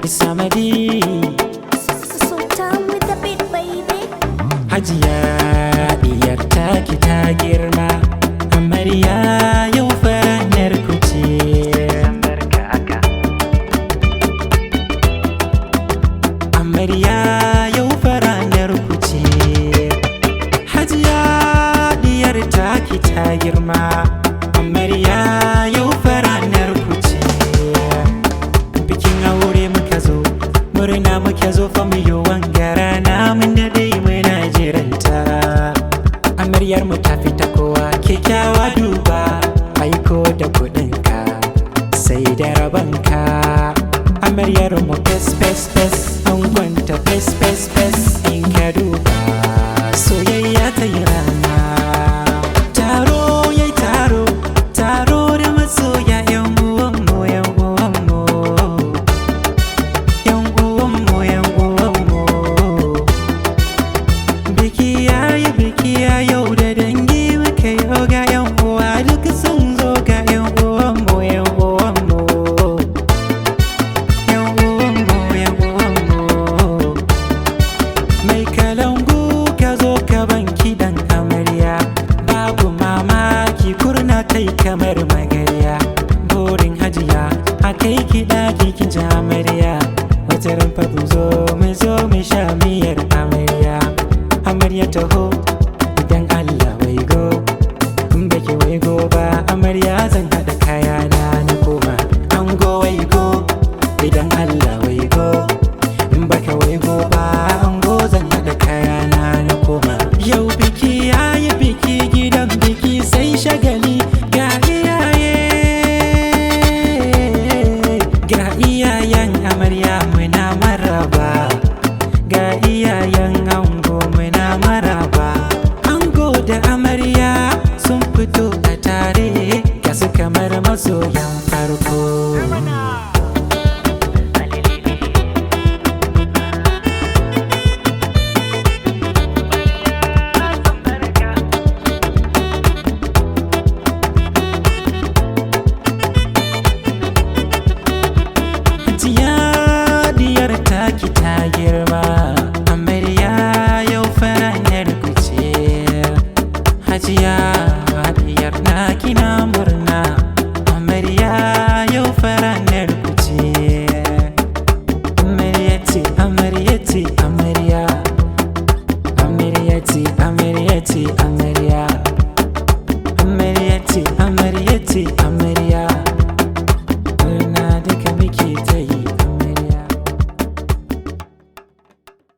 Samadi Sultan with the beat, baby. Hajiya diyar taki ta girma Amarya yau fanar ku ce Amarya yau faranar ku ce Hajiya diyar taki ta girma Amarya yau faranar ku ce Bikin aure muka zo murna muke zo fa mu yi wangara na mun da dai muna jiranta Amaryar mu ta fita kowa kyakkyawa duba aiko da kuɗinka sai da rabanka Amaryar mu fes fes fes an gwanta fes fes fes in ka duba soyayya ta yi rana taro yayi taro taro da masoya yan uwanmu yan uwanmu yan uwanmu yan uwanmu biki yayi biki ya yau da dangi muka yau ga yan uwa duk sun zo ga yan uwanmu yan uwanmu yan uwanmu yan uwanmu mai kalangu ka zo ka ban kiɗan amarya babu mamaki kurna tai kamar magarya burin hajiya a kai kiɗa kikin ji amarya wata rumfa mu zo mu zo mu sha miyar amarya amarya taho idan allah wai go in baki wai go ba amarya zan haɗa kayana na koma ango wai go idan allah wai go in baka wai go ba ango zan haɗa kayana na koma yau biki yayi biki gidan biki sai shagali ga iyaye ga iyayen amarya muna maraba ga iyayen ango muna maraba ango da amarya sun fito a tare ga su kamar masoyan farko